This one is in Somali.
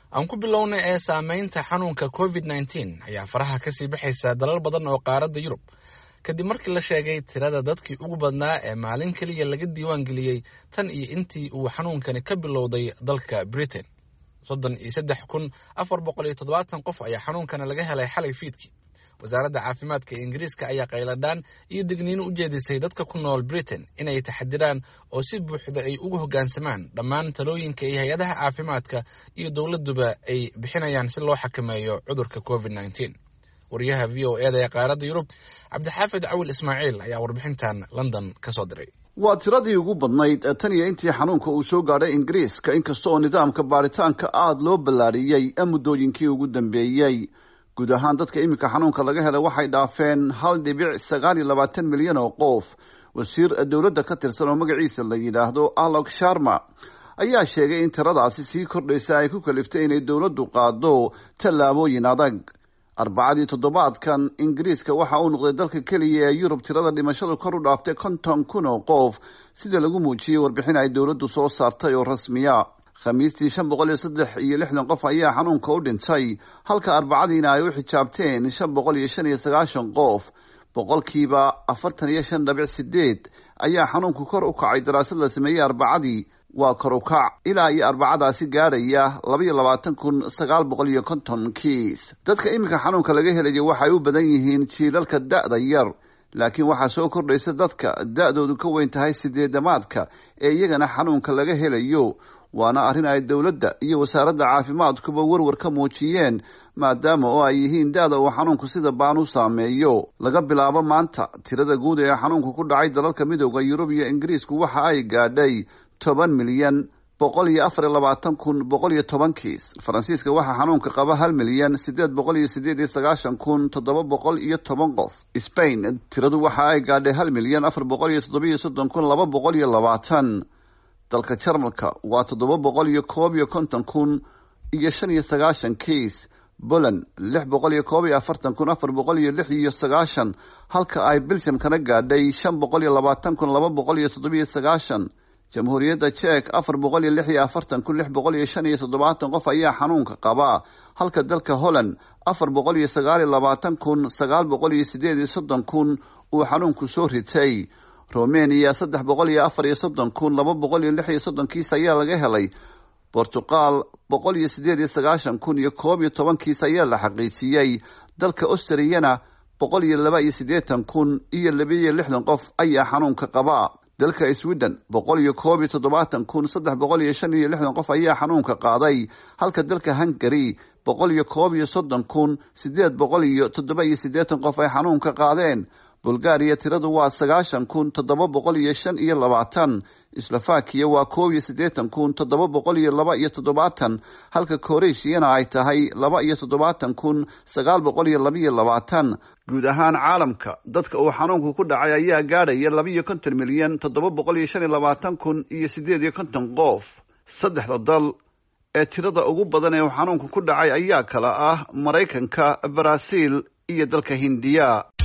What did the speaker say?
aan ku bilowna ee saameynta xanuunka covid nneteen ayaa faraha kasii baxaysa dalal badan oo qaaradda yurub kadib markii la sheegay tirada dadkii ugu badnaa ee maalin keliya laga diiwaan geliyey tan iyo intii uu xanuunkani ka bilowday dalka britain soddon iyo saddex kun afar boqol iyo toddobaatan qof ayaa xanuunkana laga helay xalay fiidkii wasaaradda caafimaadka ingiriiska ayaa qayladhaan iyo digniino u jeedisay dadka ku nool britain inay taxadiraan oo si buuxda ay ugu hoggaansamaan dhammaan talooyinka iyo hay-adaha caafimaadka iyo dowladduba ay bixinayaan si loo xakameeyo cudurka covid nneteen wariyaha v o eda ee qaaradda yurub cabdixaafid cawil ismaaciil ayaa warbixintan london ka soo diray waa tiradii ugu badnayd tan iyo intii xanuunka uu soo gaadhay ingiriiska inkasta oo nidaamka baaritaanka aada loo ballaariyey muddooyinkii ugu dambeeyey guud ahaan dadka iminka xanuunka laga helay waxay dhaafeen hal dhibic sagaal iyo labaatan milyan oo qof wasiir dowladda ka tirsan oo magaciisa la yidhaahdo alok sharma ayaa sheegay in tiradaasi sii kordhaysa ay ku kaliftay inay dowladdu qaado tallaabooyin adag arbacadii toddobaadkan ingiriiska waxa uu noqday dalka keliya ee yurub tirada dhimashadu kor u dhaaftay konton kun oo qof sida lagu muujiyey warbixin ay dowladdu soo saartay oo rasmiya khamiistii shan boqol iyo saddex iyo lixdan qof ayaa xanuunka u dhintay halka arbacadiina ay u xijaabteen shan boqol iyo shan iyo sagaashan qof boqolkiiba afartan iyo shan dhabic sideed ayaa xanuunku kor u kacay daraasad la sameeyey arbacadii waa kor u kac ilaa iyo arbacadaasi gaadhaya labaiyo labaatan kun sagaal boqol iyo konton kiis dadka iminka xanuunka laga helayo waxay u badan yihiin jiilalka da-da yar laakiin waxaa soo kordhaysa dadka da-doodu ka weyn tahay sideedamaadka ee iyagana xanuunka laga helayo waana arrin ay dowladda iyo wasaaradda caafimaadkuba werwar ka muujiyeen maadaama oo ay yihiin da-da uu xanuunku sida baan u saameeyo laga bilaabo maanta tirada guud ee xanuunku ku dhacay dalalka midooda yurub iyo ingiriisku waxa ay gaadhay toban milyan boqol iyo afar iyo labaatan kun boqol iyo toban kiis faransiiska waxaa xanuunka qaba hal milyan sideed boqol iyo sideed iyo sagaashan kun toddoba boqol iyo toban qof spain tiradu waxa ay gaadhay hal milyan afar boqol iyo toddoba iyo soddon kun laba boqol iyo labaatan dalka jarmalka waa toddoba boqol iyo koob iyo konton kun iyo shan iyo sagaashan kiis poland lix boqol iyo koob iyo afartan kun afar boqol iyo lix iyo sagaashan halka ay belgiumkana gaadhay shan boqol iyo labaatan kun laba boqol iyo toddobiyo sagaashan jamhuuriyadda jek afar boqol iyo lix iyo afartan kun lix boqol iyo shan iyo toddobaatan qof ayaa xanuunka qaba halka dalka holland afar boqol iyo sagaal iyo labaatan kun sagaal boqol iyo sideed iyo soddon kun uu xanuunku soo ritay romania saddex boqol iyo afar iyo soddon kun laba boqol iyo lix iyo soddon kiis ayaa laga helay bortuqal boqol iyo sideed iyo sagaashan kun iyo koob iyo toban kiis ayaa la xaqiijiyey dalka austriyana boqol iyo laba iyo siddeetan kun iyo labiiyo lixdan qof ayaa xanuunka qaba dalka sweden boqol iyo koob iyo toddobaatan kun saddex boqol iyo shan iyo lixdan qof ayaa xanuunka qaaday halka dalka hungary boqol iyo koob iyo soddon kun siddeed boqol iyo toddoba iyo siddeetan qof ay xanuunka qaadeen bulgaariya tiradu waa sagaashan kun toddoba boqol iyo shan iyo labaatan slovakiya waa koob iyo siddeetan kun toddoba boqol iyo laba iyo toddobaatan halka koreshiyana ay tahay laba iyo toddobaatan kun sagaal boqol iyo labaiyo labaatan guud ahaan caalamka dadka uu xanuunku ku dhacay ayaa gaadhaya labaiyo konton milyan toddoba boqol iyo shan iyo labaatan kun iyo siddeed iyo konton qof saddexda dal ee tirada ugu badan ee uu xanuunku ku dhacay ayaa kala ah maraykanka baraaziil iyo dalka hindiya